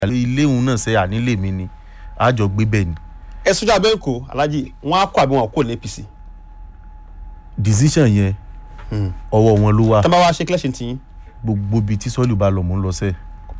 ilé òun náà ṣe ànílé mi ni àjọ gbé bẹ́ẹ̀ ni ẹ sójà bẹ́ǹkò alájì wọn á kọ àbí wọn kò ní apc decision yẹn ọwọ́ wọn ló wà tó bá wá ṣe kílẹ̀ṣin tiyín. gbogbo ibi tí sọ́ọ̀lù bá lọ mò ń lọ sẹ́ẹ̀.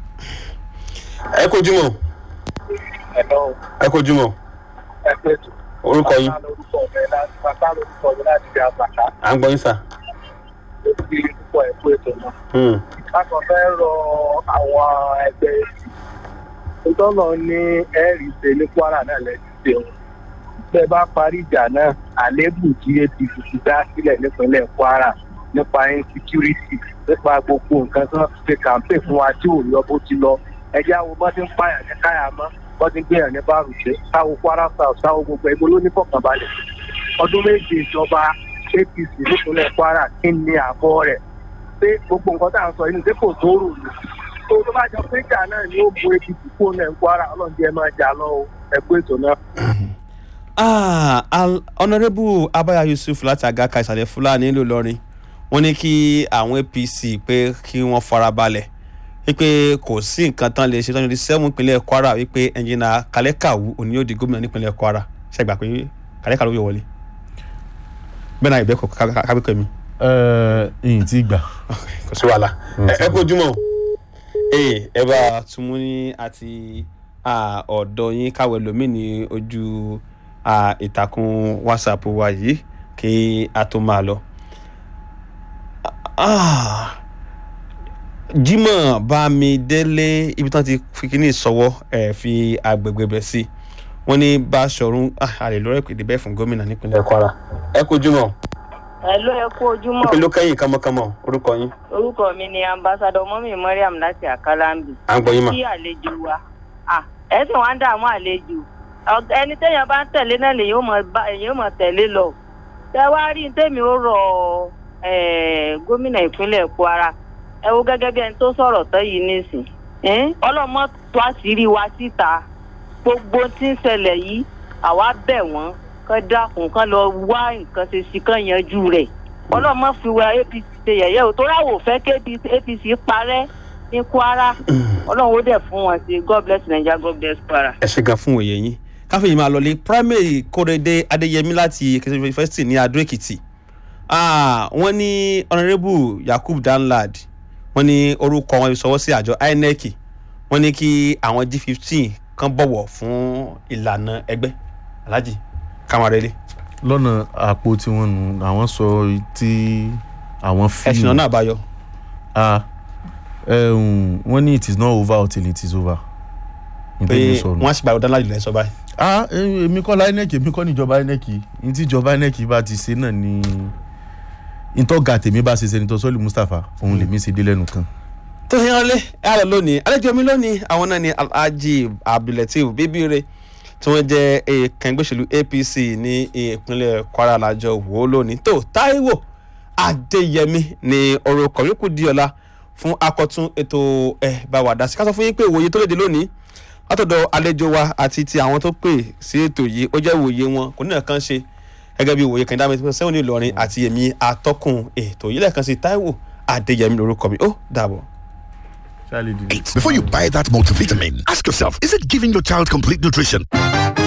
ẹ kojú mọ Hello, ẹ kojú mọ ẹ pé tó. orúkọ yín lórúkọ mi láti bàtà lórúkọ mi láti di àbàtà à ń gbọ́ yín sà. lórí púpọ̀ ẹ̀kú ètò náà. Hmm. Bákan fẹ́ rọ àwọn ẹgbẹ́ ìtọ́nà ní ẹ̀rí ṣe ní Kwara náà lẹ́sìn ṣe wọn. Bẹ́ẹ̀ bá parí ìjà náà, àlébù tí APC ti dá sílẹ̀ nípínlẹ̀ Kwara nípa insecurity nípa gbogbo nǹkan tó ń ṣe kàmpé fún wa tí ò yọ bó ti lọ. Ẹjẹ́ àwọn bọ́ ti ń pààyàn ní káyàmọ́, bọ́ ti ń gbéyàn ní bárùṣẹ́, táwọn Kwara South, táwọn gbogbo ẹgbẹ́ ló ní fọkànbalẹ̀. Ọdún méje ìjọba APC nípínlẹ̀ Kwara kí ni àbọ̀ rẹ̀? pé gbogbo nǹkan tá à ń sọ inú pé kò tó rò ní. tó tó bá jọ pé ìjà náà ni ó bu apc kó náà ń kwara ọlọ́njẹ́ máa jà lọ o ẹ̀kú ètò náà. Ah, Al- honourable abaya yusuf láti agaka ìsàlẹ̀ fúlàní nílùú ìlọrin wọ́n ní kí àwọn apc pé kí wọ́n farabalẹ̀ wípé kò sí nǹkan tán lè ṣe tán ní sẹ́wọ̀n ìpínlẹ̀ kwara wípé ẹnjìnà kálẹ́kàwù òní yóò di gómìnà nípínlẹ̀ kwara ṣàgbà pé kálẹ́kàwù yóò wọlé bẹ́ẹ̀ náà ìbẹ́kọ̀ kábíkọ̀ mi. ẹ ẹyìn tí gbà. kò sí wàhálà ẹ kó jùmọ̀ ee ẹ bá túmú ní àti ah, ọ̀dọ̀ yín káwé lómi ní ojú ah, ìtàkùn whatsapp wa yìí kí a tó máa lọ. Ah, Jímọ̀ Bámidélé ibi tí wọ́n ti fi kíní ìsọwọ́ ẹ̀ fi agbègbè bẹ̀ sí wọ́n ní Báṣọ̀run àlè lọ́rọ̀ ìpèdè bẹ́ẹ̀ fún gómìnà nípínlẹ̀ Kwara. ẹ kó jùmọ̀ Hello, ẹ kú ojúmọ́. kí ló kẹ́yìn kánmọ́kánmọ́ orúkọ yín Orúkọ mi ni ambassadọ mọ́mí Mariam láti Àkàlàmbì. à ń gbọ́ yín mà. Kí àlejò wa. Ah, ẹ sì wá ń dààmú àlejò. Ọ̀g- Ẹni téèyàn bá ń tẹ̀lé náà lèyìn ó mọ̀ bá èyàn ó mọ̀ tẹ̀lé lọ. Ṣé wá rí ní tèmi ó rọ eh, gómìnà ìpínlẹ̀ Kwara? Ẹ wo gẹ́gẹ́ bí ẹni tó sọ̀rọ̀ tán yìí nísìn. Eh, Ọlọ́mọ tó àṣírí wa síta. Gbogbo tí ń ṣẹlẹ̀ yìí, àwa bẹ̀ wọ́n kán dákun kán lọ wá nǹkan ṣe sí kán yanjú rẹ̀ ọlọ́mọ fi wá apc ṣe yẹ̀yẹ́ o tó ráwò fẹ́ kí apc parẹ́ ní kwara ọlọ́run ó dẹ̀ fún wọn sí god bless naija god bless kwara. ẹ ṣe gan fún òye yín káfíń máa lọlé primary kórèdé adéyẹmí láti èkìtì university ní adó èkìtì Ah, wọ́n ní honourable yakub danlad wọ́n ní orúkọ wọn sọwọ́ sí àjọ inec wọ́n ní kí àwọn g fifteen kan bọ̀wọ̀ fún ìlànà ẹgbẹ́ alhaji kamarele lọ́nà àpò tí wọ́n nu àwọn sọ tí àwọn ẹ̀sìn fíìmù náà àbáyọ ah ẹ̀hún wọ́n ní it is not over until it is over. pé Ntẹ́mi sọnù. wọ́n á sì gba danlad lẹ́yìn sọ báyìí ah eh, èmi kọ́ la inec èmi kọ́ níjọba inec ní tí ìjọba inec bá ti ṣe náà ni ìtọ́ga tèmi bá ṣe sẹ́nitọ́ sọ́ọ̀lì mustapha òun lèmi ṣe dé lẹ́nu kan. tó yẹn wọlé ẹ á lọ lónìí àlejò mi lónìí àwọn náà ni alhaji abdulateef bíbíire tí wọ́n jẹ́ èèkàn ìgbésẹ̀lú apc ní ìpínlẹ̀ kwara lájọ wò ó lónìí tó táíwò adéyẹmí ní orúkọ yòókù di ọ̀la fún akọ̀tún ètò ẹ̀ bá wà dá sí ká sọ fún yín pé ìwòye tó léde lónìí látọ̀dọ̀ àlejò wa àti ti àwọn tó pè sí ètò yìí ó jẹ́ ìwòye wọn kò ní nǹkan ṣe gẹ́gẹ́ bí ìwòye kẹ̀ndá mẹ́tí sẹ́wọ̀n ní ìlọrin àti èmi atọ́kùn ètò yìí lẹ́ẹ̀kan sí táíwò adéyẹmí lórúkọ mi ó dàbọ̀. Charlie did it. Before you buy that multivitamin, ask yourself, is it giving your child complete nutrition?